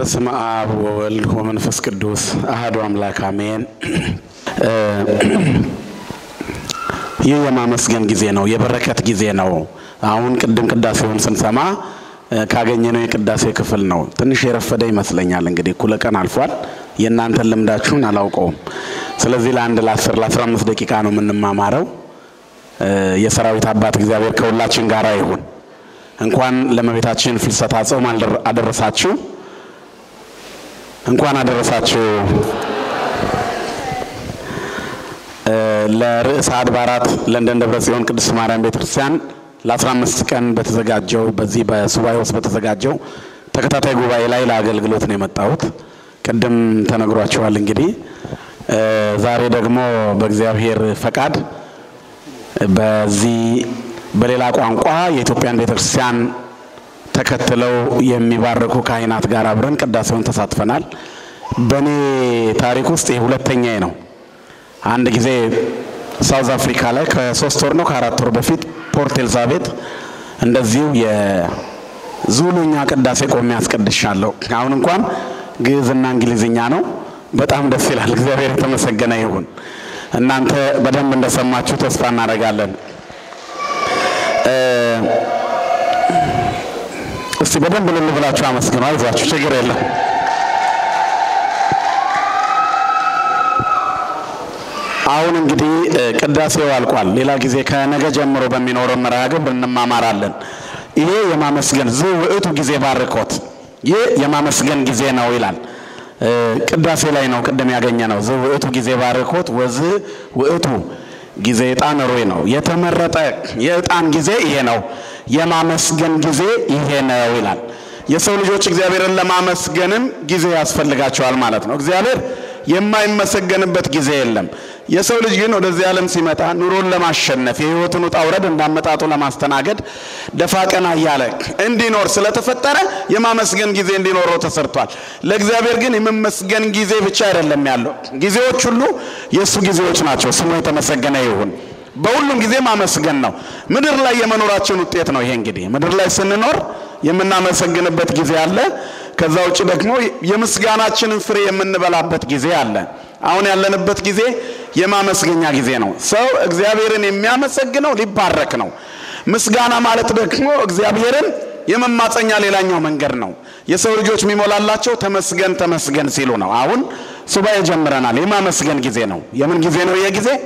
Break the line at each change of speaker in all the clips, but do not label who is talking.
በስመ አብ ወወልድ ወመንፈስ ቅዱስ አሐዱ አምላክ አሜን። ይህ የማመስገን ጊዜ ነው፣ የበረከት ጊዜ ነው። አሁን ቅድም ቅዳሴውን ስንሰማ ካገኘነው የቅዳሴ ክፍል ነው። ትንሽ የረፈደ ይመስለኛል። እንግዲህ እኩለ ቀን አልፏል። የእናንተን ልምዳችሁን አላውቀውም። ስለዚህ ለአንድ ለአስር ለአስራ አምስት ደቂቃ ነው የምንማማረው። የሰራዊት አባት እግዚአብሔር ከሁላችን ጋር ይሁን። እንኳን ለእመቤታችን ፍልሰታ ጾም አደረሳችሁ። እንኳን አደረሳችሁ። ለርዕሰ አድባራት ለንደን ደብረ ጽዮን ቅድስት ማርያም ቤተክርስቲያን ለ15 ቀን በተዘጋጀው በዚህ በሱባኤ ውስጥ በተዘጋጀው ተከታታይ ጉባኤ ላይ ለአገልግሎት ነው የመጣሁት። ቅድም ተነግሯቸዋል። እንግዲህ ዛሬ ደግሞ በእግዚአብሔር ፈቃድ በዚህ በሌላ ቋንቋ የኢትዮጵያን ቤተክርስቲያን ተከትለው የሚባርኩ ካህናት ጋር አብረን ቅዳሴውን ተሳትፈናል። በእኔ ታሪክ ውስጥ ይህ ሁለተኛዬ ነው። አንድ ጊዜ ሳውዝ አፍሪካ ላይ ከሶስት ወር ነው ከአራት ወር በፊት ፖርት ኤልዛቤት እንደዚሁ የዙሉኛ ቅዳሴ ቆሜ ያስቀድሻለሁ። አሁን እንኳን ግዕዝና እንግሊዝኛ ነው። በጣም ደስ ይላል። እግዚአብሔር የተመሰገነ ይሁን። እናንተ በደንብ እንደሰማችሁ ተስፋ እናደርጋለን። እስቲ በደንብ ልል ብላችሁ አመስግኑ። አይዟችሁ፣ ችግር የለም። አሁን እንግዲህ ቅዳሴው አልቋል። ሌላ ጊዜ ከነገ ጀምሮ በሚኖረው መርሃ ግብር እንማማራለን። ይሄ የማመስገን ዝ ውእቱ ጊዜ ባርኮት፣ ይህ የማመስገን ጊዜ ነው ይላል። ቅዳሴ ላይ ነው ቅድም ያገኘ ነው። ዝ ውእቱ ጊዜ ባርኮት ወዝ ውእቱ ጊዜ ዕጣን ሮይ ነው። የተመረጠ የዕጣን ጊዜ ይሄ ነው። የማመስገን ጊዜ ይሄ ነው ይላል። የሰው ልጆች እግዚአብሔርን ለማመስገንም ጊዜ ያስፈልጋቸዋል ማለት ነው። እግዚአብሔር የማይመሰገንበት ጊዜ የለም። የሰው ልጅ ግን ወደዚህ ዓለም ሲመጣ ኑሮን ለማሸነፍ የሕይወትን ውጣ ውረድ እንዳመጣጡ ለማስተናገድ ደፋ ቀና እያለ እንዲኖር ስለተፈጠረ የማመስገን ጊዜ እንዲኖረው ተሰርቷል። ለእግዚአብሔር ግን የመመስገን ጊዜ ብቻ አይደለም ያለው፣ ጊዜዎች ሁሉ የእሱ ጊዜዎች ናቸው። ስሙ የተመሰገነ ይሁን። በሁሉም ጊዜ ማመስገን ነው። ምድር ላይ የመኖራችን ውጤት ነው። ይሄ እንግዲህ ምድር ላይ ስንኖር የምናመሰግንበት ጊዜ አለ። ከዛ ውጭ ደግሞ የምስጋናችንን ፍሬ የምንበላበት ጊዜ አለ። አሁን ያለንበት ጊዜ የማመስገኛ ጊዜ ነው። ሰው እግዚአብሔርን የሚያመሰግነው ሊባረክ ነው። ምስጋና ማለት ደግሞ እግዚአብሔርን የመማፀኛ ሌላኛው መንገድ ነው። የሰው ልጆች የሚሞላላቸው ተመስገን ተመስገን ሲሉ ነው። አሁን ሱባኤ ጀምረናል። የማመስገን ጊዜ ነው። የምን ጊዜ ነው? ይሄ ጊዜ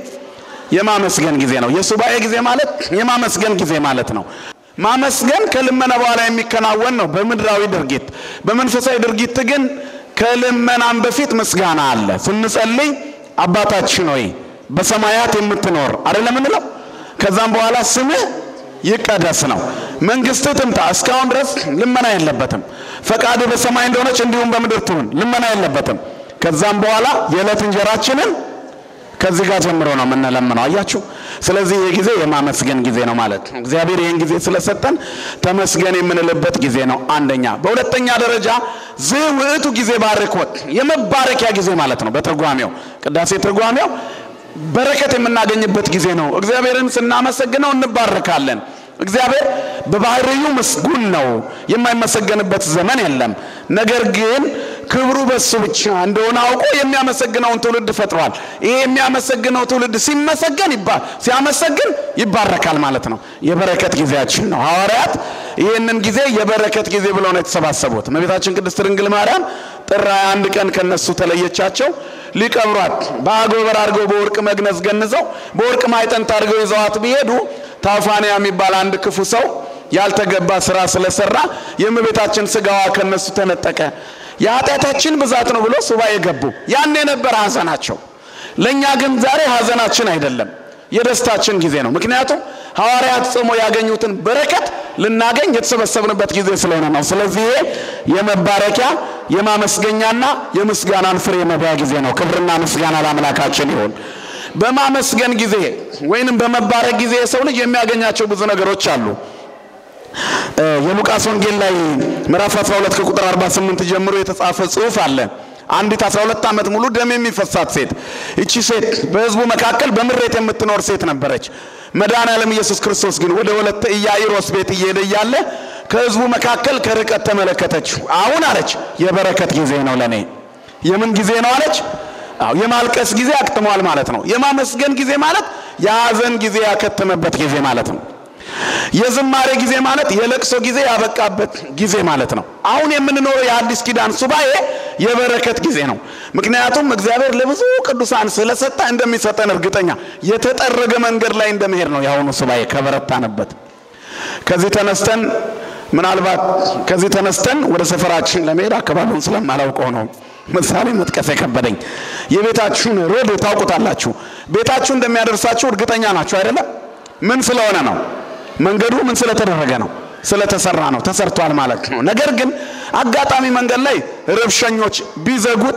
የማመስገን ጊዜ ነው። የሱባኤ ጊዜ ማለት የማመስገን ጊዜ ማለት ነው። ማመስገን ከልመና በኋላ የሚከናወን ነው በምድራዊ ድርጊት። በመንፈሳዊ ድርጊት ግን ከልመናም በፊት ምስጋና አለ። ስንጸልይ አባታችን ሆይ በሰማያት የምትኖር አይደለም እንለው። ከዛም በኋላ ስምህ ይቀደስ ነው፣ መንግስትህ ትምጣ። እስካሁን ድረስ ልመና የለበትም። ፈቃድህ በሰማይ እንደሆነች እንዲሁም በምድር ትሁን፣ ልመና የለበትም። ከዛም በኋላ የዕለት እንጀራችንን ከዚህ ጋር ጀምሮ ነው የምንለምነው። አያችሁ። ስለዚህ ይህ ጊዜ የማመስገን ጊዜ ነው ማለት ነው። እግዚአብሔር ይህን ጊዜ ስለሰጠን ተመስገን የምንልበት ጊዜ ነው። አንደኛ። በሁለተኛ ደረጃ ዝ ውእቱ ጊዜ ባርኮት የመባረኪያ ጊዜ ማለት ነው። በትርጓሜው ቅዳሴ ትርጓሜው በረከት የምናገኝበት ጊዜ ነው። እግዚአብሔርን ስናመሰግነው እንባረካለን። እግዚአብሔር በባህሪው ምስጉን ነው፣ የማይመሰገንበት ዘመን የለም። ነገር ግን ክብሩ በሱ ብቻ እንደሆነ አውቆ የሚያመሰግነውን ትውልድ ፈጥሯል። ይሄ የሚያመሰግነው ትውልድ ሲመሰገን ሲያመሰግን ይባረካል ማለት ነው። የበረከት ጊዜያችን ነው። ሐዋርያት ይህንን ጊዜ የበረከት ጊዜ ብለው ነው የተሰባሰቡት። እመቤታችን ቅድስት ድንግል ማርያም ጥር አንድ ቀን ከነሱ ተለየቻቸው። ሊቀብሯት በአጎበር አድርገው በወርቅ መግነዝ ገንዘው በወርቅ ማዕጠንት አድርገው ይዘዋት ቢሄዱ ታውፋንያ የሚባል አንድ ክፉ ሰው ያልተገባ ስራ ስለሰራ የእመቤታችን ስጋዋ ከነሱ ተነጠቀ። የኃጢአታችን ብዛት ነው ብሎ ሱባኤ ገቡ። ያን የነበረ ሐዘናቸው። ለእኛ ግን ዛሬ ሐዘናችን አይደለም፣ የደስታችን ጊዜ ነው። ምክንያቱም ሐዋርያት ጾሞ ያገኙትን በረከት ልናገኝ የተሰበሰብንበት ጊዜ ስለሆነ ነው። ስለዚህ ይሄ የመባረኪያ የማመስገኛና የምስጋናን ፍሬ መብያ ጊዜ ነው። ክብርና ምስጋና ለአምላካችን ይሁን። በማመስገን ጊዜ ወይንም በመባረክ ጊዜ የሰው ልጅ የሚያገኛቸው ብዙ ነገሮች አሉ። የሉቃስ ወንጌል ላይ ምዕራፍ 12 ከቁጥር 48 ጀምሮ የተጻፈ ጽሑፍ አለ። አንዲት 12 ዓመት ሙሉ ደም የሚፈሳት ሴት። እቺ ሴት በሕዝቡ መካከል በምሬት የምትኖር ሴት ነበረች። መድኃኔዓለም ኢየሱስ ክርስቶስ ግን ወደ ወለተ ኢያኢሮስ ቤት እየሄደ እያለ ከሕዝቡ መካከል ከርቀት ተመለከተችው። አሁን አለች የበረከት ጊዜ ነው ለእኔ። የምን ጊዜ ነው አለች? አዎ የማልቀስ ጊዜ አክትሟል ማለት ነው። የማመስገን ጊዜ ማለት የሐዘን ጊዜ ያከተመበት ጊዜ ማለት ነው። የዝማሬ ጊዜ ማለት የለቅሶ ጊዜ ያበቃበት ጊዜ ማለት ነው። አሁን የምንኖረው የአዲስ ኪዳን ሱባኤ የበረከት ጊዜ ነው። ምክንያቱም እግዚአብሔር ለብዙ ቅዱሳን ስለሰጠ እንደሚሰጠን እርግጠኛ የተጠረገ መንገድ ላይ እንደመሄድ ነው የአሁኑ ሱባኤ ከበረታንበት። ከዚህ ተነስተን ምናልባት ከዚህ ተነስተን ወደ ሰፈራችን ለመሄድ አካባቢውን ስለማላውቀው ነው ምሳሌ መጥቀስ የከበደኝ። የቤታችሁን ሮድ ታውቁታላችሁ። ቤታችሁ እንደሚያደርሳችሁ እርግጠኛ ናችሁ አይደለም? ምን ስለሆነ ነው? መንገዱ ምን ስለተደረገ ነው? ስለተሰራ ነው። ተሰርቷል ማለት ነው። ነገር ግን አጋጣሚ መንገድ ላይ ረብሸኞች ቢዘጉት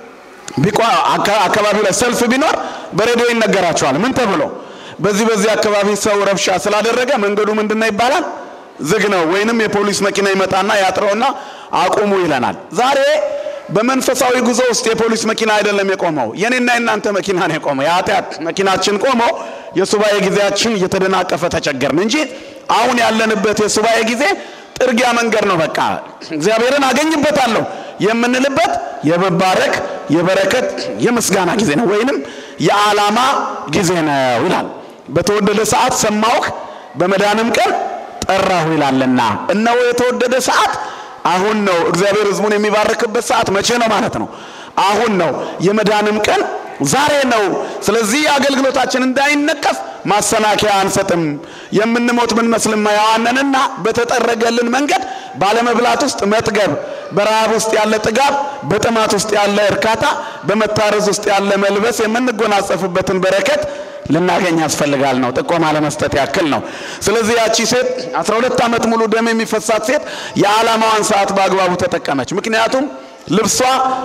አካባቢው ላይ ሰልፍ ቢኖር በሬዲዮ ይነገራቸዋል። ምን ተብሎ በዚህ በዚህ አካባቢ ሰው ረብሻ ስላደረገ መንገዱ ምንድነው ይባላል? ዝግ ነው። ወይንም የፖሊስ መኪና ይመጣና ያጥረውና አቁሙ ይለናል። ዛሬ በመንፈሳዊ ጉዞ ውስጥ የፖሊስ መኪና አይደለም የቆመው፣ የኔና የናንተ መኪና ነው የቆመው። የኃጢአት መኪናችን ቆሞ የሱባኤ ጊዜያችን እየተደናቀፈ ተቸገርን እንጂ አሁን ያለንበት የሱባኤ ጊዜ ጥርጊያ መንገድ ነው። በቃ እግዚአብሔርን አገኝበታለሁ የምንልበት የመባረክ የበረከት የምስጋና ጊዜ ነው፣ ወይንም የዓላማ ጊዜ ነው ይላል። በተወደደ ሰዓት ሰማሁህ በመዳንም ቀን ጠራሁ ይላልና እነሆ የተወደደ ሰዓት አሁን ነው። እግዚአብሔር ሕዝቡን የሚባርክበት ሰዓት መቼ ነው ማለት ነው? አሁን ነው። የመዳንም ቀን ዛሬ ነው። ስለዚህ አገልግሎታችን እንዳይነቀፍ ማሰናከያ አንሰጥም። የምንሞት ብንመስልም ሕያዋንንና በተጠረገልን መንገድ ባለመብላት ውስጥ መጥገብ፣ በረሃብ ውስጥ ያለ ጥጋብ፣ በጥማት ውስጥ ያለ እርካታ፣ በመታረዝ ውስጥ ያለ መልበስ የምንጎናጸፍበትን በረከት ልናገኝ ያስፈልጋል ነው። ጥቆማ ለመስጠት ያክል ነው። ስለዚህ ያቺ ሴት 12 ዓመት ሙሉ ደም የሚፈሳት ሴት የዓላማዋን ሰዓት በአግባቡ ተጠቀመች። ምክንያቱም ልብሷ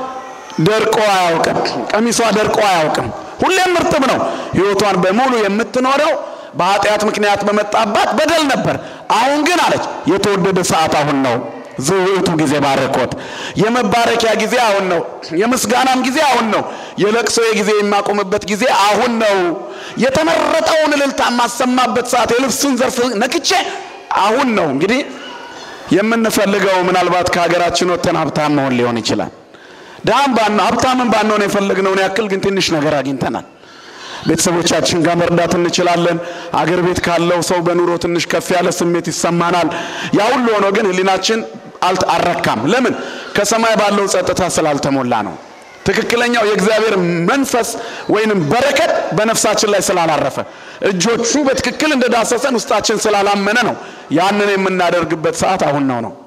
ደርቆ አያውቅም፣ ቀሚሷ ደርቆ አያውቅም። ሁሌም እርጥብ ነው። ሕይወቷን በሙሉ የምትኖረው በኃጢአት ምክንያት በመጣባት በደል ነበር። አሁን ግን አለች የተወደደ ሰዓት አሁን ነው። ዝውዕቱ ጊዜ ባረኮት የመባረኪያ ጊዜ አሁን ነው። የምስጋናም ጊዜ አሁን ነው። የለቅሶ ጊዜ የማቆምበት ጊዜ አሁን ነው። የተመረጠውን እልልታ የማሰማበት ሰዓት የልብሱን ዘርፍ ነክቼ አሁን ነው። እንግዲህ የምንፈልገው ምናልባት ከሀገራችን ወጥተን ሀብታም መሆን ሊሆን ይችላል። ድሃም ባን ሀብታምን ባንሆን የፈለግነውን ያክል ግን ትንሽ ነገር አግኝተናል። ቤተሰቦቻችን ጋር መርዳት እንችላለን። አገር ቤት ካለው ሰው በኑሮ ትንሽ ከፍ ያለ ስሜት ይሰማናል። ያ ሁሉ ሆኖ ግን ሕሊናችን አልረካም። ለምን? ከሰማይ ባለው ጸጥታ ስላልተሞላ ነው። ትክክለኛው የእግዚአብሔር መንፈስ ወይንም በረከት በነፍሳችን ላይ ስላላረፈ እጆቹ በትክክል እንደዳሰሰን ውስጣችን ስላላመነ ነው። ያንን የምናደርግበት ሰዓት አሁን ነው ነው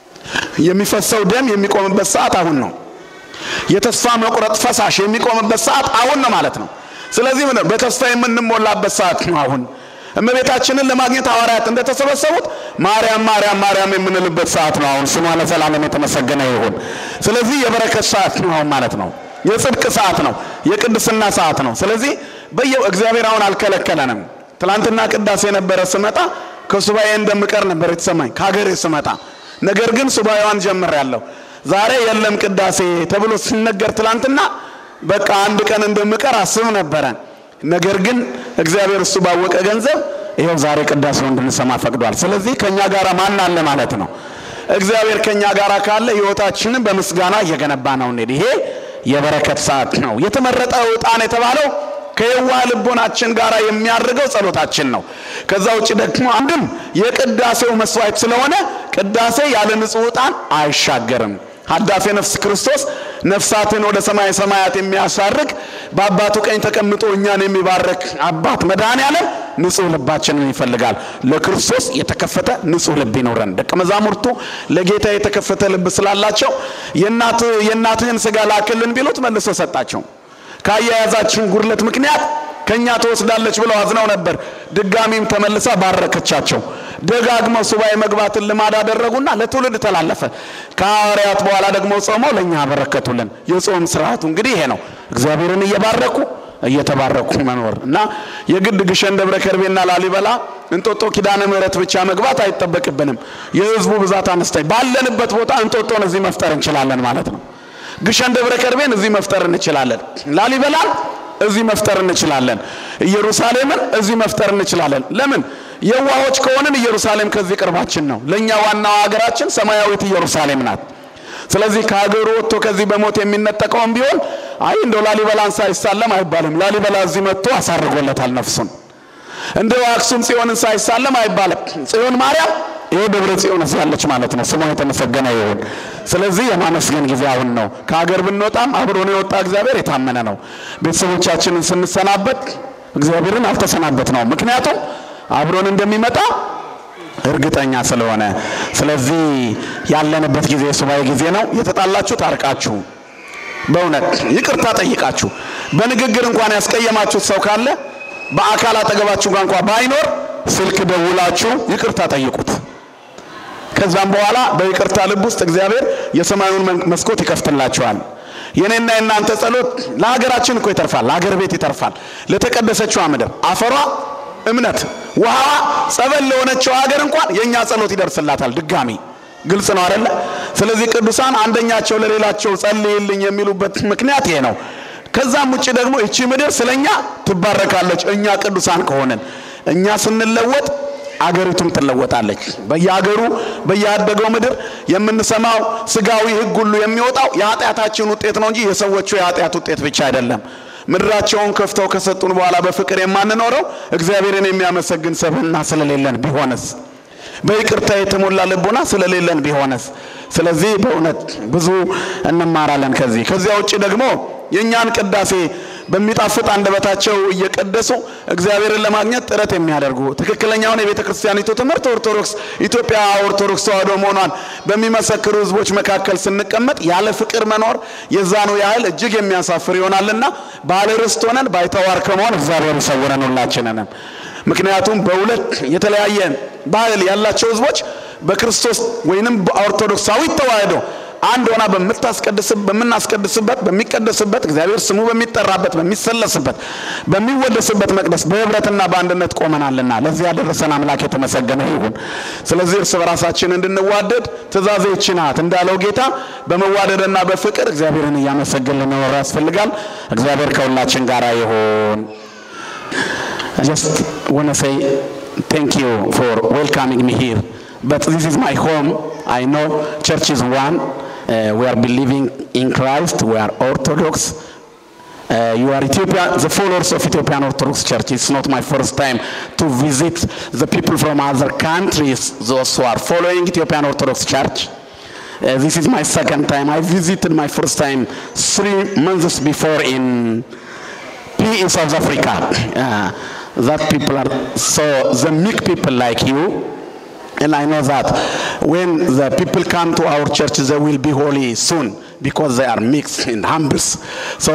የሚፈሰው ደም የሚቆምበት ሰዓት አሁን ነው። የተስፋ መቁረጥ ፈሳሽ የሚቆምበት ሰዓት አሁን ነው ማለት ነው። ስለዚህ ምን በተስፋ የምንሞላበት ሰዓት ነው አሁን። እመቤታችንን ለማግኘት ሐዋርያት እንደተሰበሰቡት ማርያም ማርያም ማርያም የምንልበት ሰዓት ነው አሁን። ስሟ ለዘላለም የተመሰገነ ይሁን። ስለዚህ የበረከት ሰዓት ነው አሁን ማለት ነው። የጽድቅ ሰዓት ነው። የቅድስና ሰዓት ነው። ስለዚህ በየ እግዚአብሔር አሁን አልከለከለንም። ትላንትና ቅዳሴ ነበረ ስመጣ ከሱባኤ እንደምቀር ነበር የተሰማኝ ከሀገሬ ስመጣ። ነገር ግን ሱባኤዋን ጀምሬያለሁ። ዛሬ የለም ቅዳሴ ተብሎ ሲነገር ትላንትና በቃ አንድ ቀን እንደምቀር አስብ ነበረ። ነገር ግን እግዚአብሔር እሱ ባወቀ ገንዘብ ይኸው ዛሬ ቅዳሴው እንድንሰማ ፈቅዷል። ስለዚህ ከኛ ጋር ማን አለ ማለት ነው? እግዚአብሔር ከኛ ጋር ካለ ሕይወታችንን በምስጋና እየገነባ ነው እንዴ። ይሄ የበረከት ሰዓት ነው። የተመረጠ ዕጣን የተባለው ከየዋህ ልቦናችን ጋር የሚያደርገው ጸሎታችን ነው። ከዛ ውጭ ደግሞ አንድም የቅዳሴው መስዋዕት ስለሆነ ቅዳሴ ያለ ንጹሕ ዕጣን አይሻገርም። ሀዳፌ ነፍስ ክርስቶስ ነፍሳትን ወደ ሰማይ ሰማያት የሚያሳርግ በአባቱ ቀኝ ተቀምጦ እኛን የሚባርክ አባት መድኃኔዓለም ንጹሕ ልባችንን ይፈልጋል። ለክርስቶስ የተከፈተ ንጹሕ ልብ ይኖረን። ደቀ መዛሙርቱ ለጌታ የተከፈተ ልብ ስላላቸው የእናትህን ሥጋ ላክልን ቢሉት መልሶ ሰጣቸው። ከአያያዛችን ጉድለት ምክንያት ከእኛ ትወስዳለች ብለው አዝነው ነበር። ድጋሚም ተመልሳ ባረከቻቸው። ደጋግመው ሱባኤ መግባትን ልማድ አደረጉና ለትውልድ ተላለፈ። ከሐዋርያት በኋላ ደግሞ ጾመው ለእኛ አበረከቱልን። የጾም ስርዓቱ እንግዲህ ይሄ ነው። እግዚአብሔርን እየባረኩ እየተባረኩ መኖር እና የግድ ግሸን ደብረ ከርቤና ላሊበላ እንጦጦ ኪዳነ ምሕረት ብቻ መግባት አይጠበቅብንም። የህዝቡ ብዛት አነስተኝ ባለንበት ቦታ እንጦጦን እዚህ መፍጠር እንችላለን ማለት ነው። ግሸን ደብረ ከርቤን እዚህ መፍጠር እንችላለን። ላሊበላን እዚህ መፍጠር እንችላለን። ኢየሩሳሌምን እዚህ መፍጠር እንችላለን። ለምን? የዋሆች ከሆንን ኢየሩሳሌም ከዚህ ቅርባችን ነው። ለእኛ ዋናው ሀገራችን ሰማያዊት ኢየሩሳሌም ናት። ስለዚህ ከሀገሩ ወጥቶ ከዚህ በሞት የሚነጠቀውም ቢሆን አይ እንደው ላሊበላን ሳይሳለም አይባልም። ላሊበላ እዚህ መጥቶ አሳርጎለታል ነፍሱን። እንደው አክሱም ጽዮንን ሳይሳለም አይባልም። ጽዮን ማርያም ይሄ ደብረ ጽዮን ያለች ማለት ነው። ስሟ የተመሰገነ ይሁን። ስለዚህ የማመስገን ጊዜ አሁን ነው። ከሀገር ብንወጣም አብሮን የወጣ እግዚአብሔር የታመነ ነው። ቤተሰቦቻችንን ስንሰናበት እግዚአብሔርን አልተሰናበት ነው። ምክንያቱም አብሮን እንደሚመጣ እርግጠኛ ስለሆነ። ስለዚህ ያለንበት ጊዜ የሱባኤ ጊዜ ነው። የተጣላችሁ ታርቃችሁ፣ በእውነት ይቅርታ ጠይቃችሁ፣ በንግግር እንኳን ያስቀየማችሁት ሰው ካለ በአካል አጠገባችሁ ጋር እንኳን ባይኖር ስልክ ደውላችሁ ይቅርታ ጠይቁት። ከዛም በኋላ በይቅርታ ልብ ውስጥ እግዚአብሔር የሰማዩን መስኮት ይከፍትላችኋል። የኔና የእናንተ ጸሎት ለሀገራችን እኮ ይተርፋል፣ ለሀገር ቤት ይተርፋል፣ ለተቀደሰችዋ ምድር አፈሯ እምነት ውሃዋ ጸበል ለሆነችው ሀገር እንኳን የእኛ ጸሎት ይደርስላታል። ድጋሚ ግልጽ ነው አይደለ? ስለዚህ ቅዱሳን አንደኛቸው ለሌላቸው ጸልይልኝ የሚሉበት ምክንያት ይሄ ነው። ከዛም ውጭ ደግሞ እቺ ምድር ስለኛ ትባረካለች። እኛ ቅዱሳን ከሆንን እኛ ስንለወጥ አገሪቱም ትለወጣለች። በየሀገሩ በየአደገው ምድር የምንሰማው ስጋዊ ሕግ ሁሉ የሚወጣው የኃጢአታችን ውጤት ነው እንጂ የሰዎቹ የኃጢአት ውጤት ብቻ አይደለም። ምድራቸውን ከፍተው ከሰጡን በኋላ በፍቅር የማንኖረው እግዚአብሔርን የሚያመሰግን ሰብዕና ስለሌለን ቢሆንስ? በይቅርታ የተሞላ ልቦና ስለሌለን ቢሆንስ? ስለዚህ በእውነት ብዙ እንማራለን ከዚህ። ከዚያ ውጭ ደግሞ የእኛን ቅዳሴ በሚጣፍጥ አንደበታቸው እየቀደሱ እግዚአብሔርን ለማግኘት ጥረት የሚያደርጉ ትክክለኛውን የቤተ ክርስቲያኒቱ ትምህርት ኦርቶዶክስ ኢትዮጵያ ኦርቶዶክስ ተዋሕዶ መሆኗን በሚመሰክሩ ሕዝቦች መካከል ስንቀመጥ ያለ ፍቅር መኖር የዛኑ ያህል እጅግ የሚያሳፍር ይሆናልና ባለ ርስት ሆነን ባይተዋር ከመሆን እግዚአብሔር ይሰውረን ሁላችንንም። ምክንያቱም በሁለት የተለያየ ባህል ያላቸው ሕዝቦች በክርስቶስ ወይንም በኦርቶዶክሳዊ ተዋሕዶ አንድ ሆና በምታስቀድስ በምናስቀድስበት በሚቀደስበት እግዚአብሔር ስሙ በሚጠራበት በሚሰለስበት በሚወደስበት መቅደስ በህብረትና በአንድነት ቆመናልና ለዚህ ያደረሰን አምላክ የተመሰገነ ይሁን። ስለዚህ እርስ በራሳችን እንድንዋደድ ትእዛዜ ይህች ናት እንዳለው ጌታ በመዋደድና በፍቅር እግዚአብሔርን እያመሰገን ልንኖር ያስፈልጋል። እግዚአብሔር ከሁላችን ጋር ይሁን። just want to say thank you for welcoming me here. But this is my home. I know church is one. Uh, we are believing in Christ. We are Orthodox. Uh, you are Ethiopia, the followers of Ethiopian Orthodox Church. It's not my first time to visit the people from other countries, those who are following Ethiopian Orthodox Church. Uh, this is my second time. I visited my first time three months before in P in South Africa. Uh, that people are so the meek people like you and I know that when the people come to our church they will be holy soon because they are mixed and humble so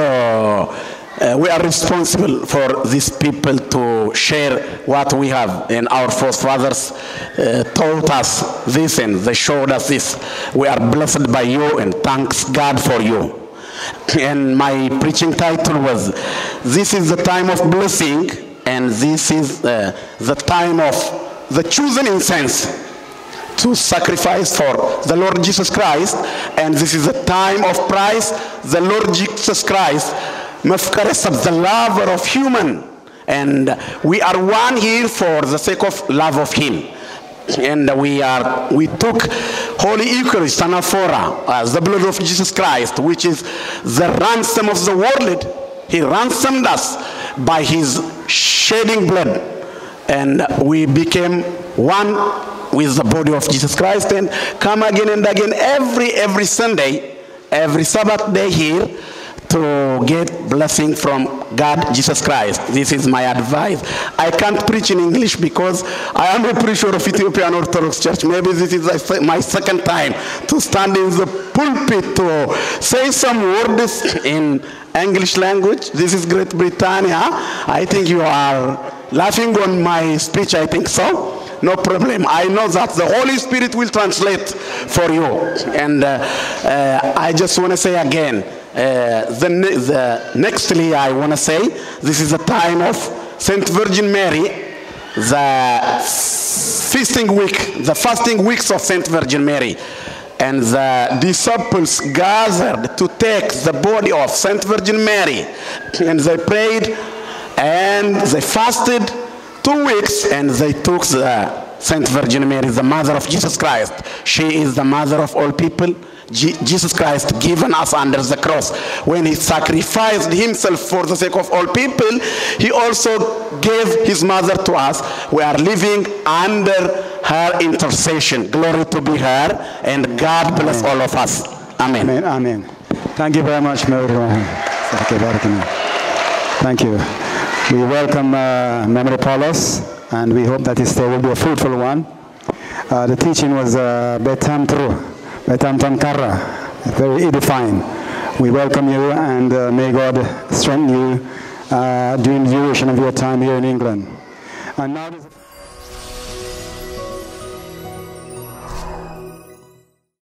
uh, we are responsible for these people to share what we have and our forefathers uh, taught us this and they showed us this we are blessed by you and thanks God for you and my preaching title was this is the time of blessing and this is uh, the time of the chosen incense to sacrifice for the Lord Jesus Christ and this is the time of price the Lord Jesus Christ መፍቀረ ሰብ the lover of human and we are one here for the sake of love of him and we are we took holy eucharist anaphora as the blood of jesus christ which is the ransom of the world he ransomed us by his shedding blood and we became one with the body of jesus christ and come again and again every every sunday every sabbath day here to get blessing from God Jesus Christ. This is my advice. I can't preach in English because I am a preacher of Ethiopian Orthodox Church. Maybe this is my second time to stand in the pulpit to say some words in English language. This is Great Britannia. I think you are laughing on my speech. I think so. No problem. I know that the Holy Spirit will translate for you. And uh, uh, I just want to say again, uh, the, ne- the nextly I want to say this is the time of Saint Virgin Mary, the feasting week, the fasting weeks of Saint Virgin Mary. And the disciples gathered to take the body of Saint Virgin Mary, and they prayed and they fasted two weeks and they took the Saint Virgin Mary, the mother of Jesus Christ. She is the mother of all people. Je- Jesus Christ given us under the cross. When he sacrificed himself for the sake of all people, he also gave his mother to us. We are living under her intercession. Glory to be her, and God bless all of us. Amen.
Amen. Amen. Thank you very much, Mary. Okay, Barakallah. Thank you. We welcome uh, Memory Paulus, and we hope that this day will be a fruitful one. Uh, the teaching was uh, Betam Tru, Betam Tankara, very edifying. We welcome you, and uh, may God strengthen you uh, during the duration of your time here in England. And now. there's a-